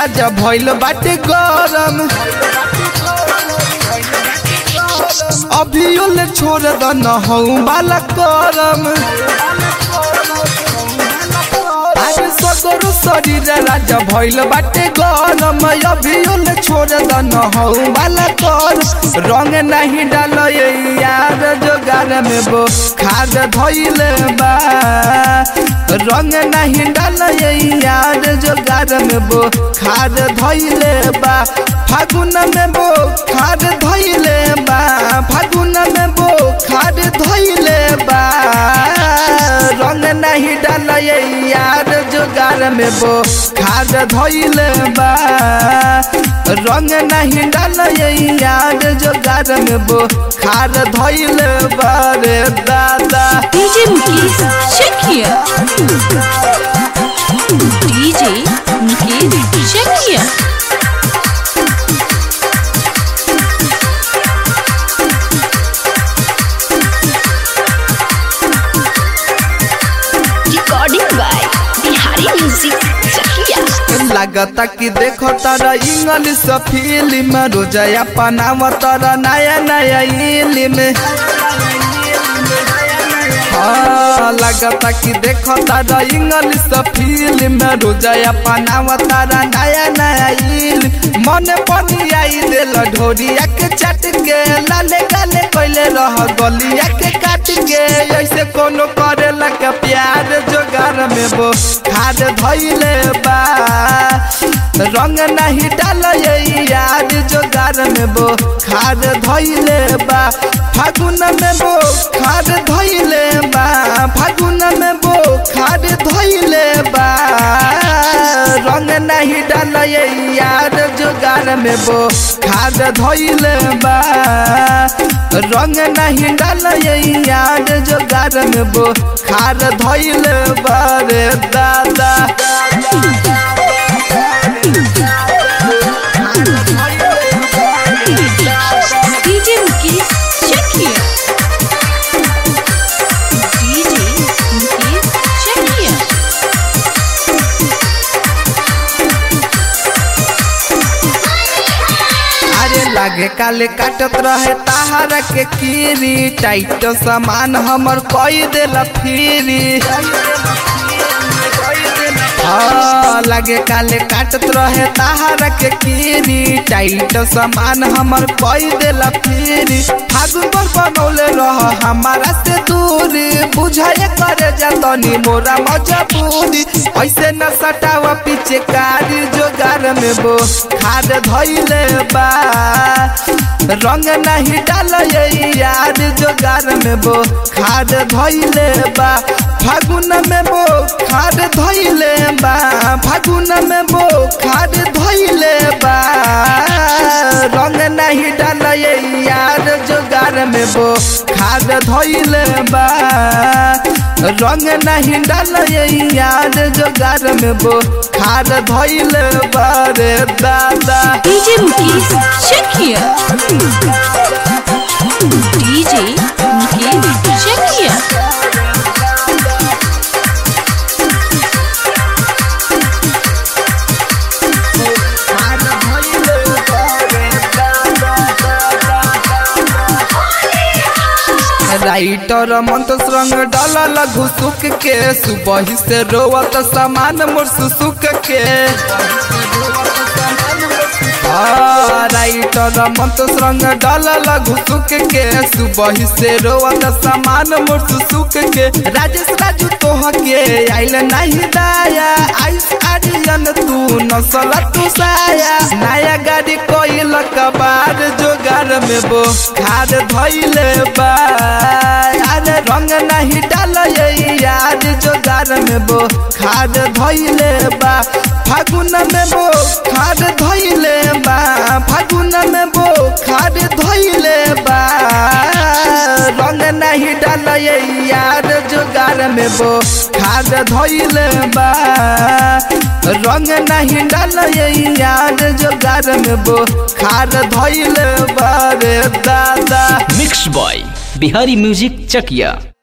राजा भइल बाटे गरम अभियो ले छोड़ द न हऊ वाला करम अरे सगरो शरीर राजा भइल बाटे गरम अभियो ले छोड़ द न हऊ वाला कर रंग नहीं डाल यार जोगार में वो खाद धइले बा रंग नहीं डाल यार जोगार में वो खाद धइले बा फागुन में वो खाद धइले बा फागुन में वो खाद धइले बा रंग नहीं डाल यार जोगार में वो खाद धइले बा रंग नहीं डाल यार जोगार में वो खाद धइले बा रे दादा DJ Mukesh, check here. DJ Mukesh, check here. Recording by Bihari Music Chakia. लागता कि देखो तारा इंग्लिश फिल्म रोजया पनाव तारा नया नया इल्म हाँ लागता कि देखो तारा इंग्लिश फिल्म रोजया पनाव तारा नया नया इल्म मन पनी आई दिल ढोरिया के चट के लाले गाले कैले रह गलिया के काट के ऐसे कोनो करे लगा प्यार जोगार में वो खाद धैले बा रंग नहीं डाल यार जोगार में वो खाद धैले बा फागुन में वो खाद धैले बा फागुन में वो खाद धैले बा रंग नहीं डाल यार जोगार में वो खाद धैले बा रंग नहीं डाल यार जोगार में वो खाद धैले बा रे दादा DJ Mukesh, check here. DJ Mukesh, check here. अरे लागे काले काटत रहे ताहारा के कीरी टाइट सामान हमर कोई देला फिरी हाँ, लागे काले काटत रहे ताहारा के कीरी टाइट सामान हमर कोई देला फिरी फागुन पर बनौले रह हमारा से दूरी बुझाए करे जातनी मोरा मजबूरी ऐसे न सटावा पीछे कारी जोगार में वो खाद धैले बा रंग नहीं डाल यार जोगार में वो खाद धैले बा फागुन में वो खाद धैले बा फागुन में वो खाद धैले बा रंग नहीं डाल यार जोगार में वो खाद धैले बा रंग नहीं डाल यार जोगार में वो खाद धैले बा रे दादा DJ Mukesh, check here. DJ Mukesh, check here. Writer मंत्र रंग डाला घुसुक के सुबह से रोवत सामान मोर सुसुक के हाँ, राइटर मंत्र रंग डाला घुसुक के सुबह से रोवत सामान मोर सुसुक के राजेश राजू तोह के आइल नहीं दाया आइस आर्यन तू नसल तू साया नया गाड़ी कोई कबार जोगार में वो खाद धैले बा अरे रंग नहीं डाल यार जोगार में वो खाद धैले बा फागुन में वो खाद धैले बा फागुन में वो खाद धैले बा रंग नहीं डाल यार जोगार में वो खाद धैले बा रंग नहीं डाल यार जोगार में वो खाद धैले बा रे दादा mix by Bihari music Chakiya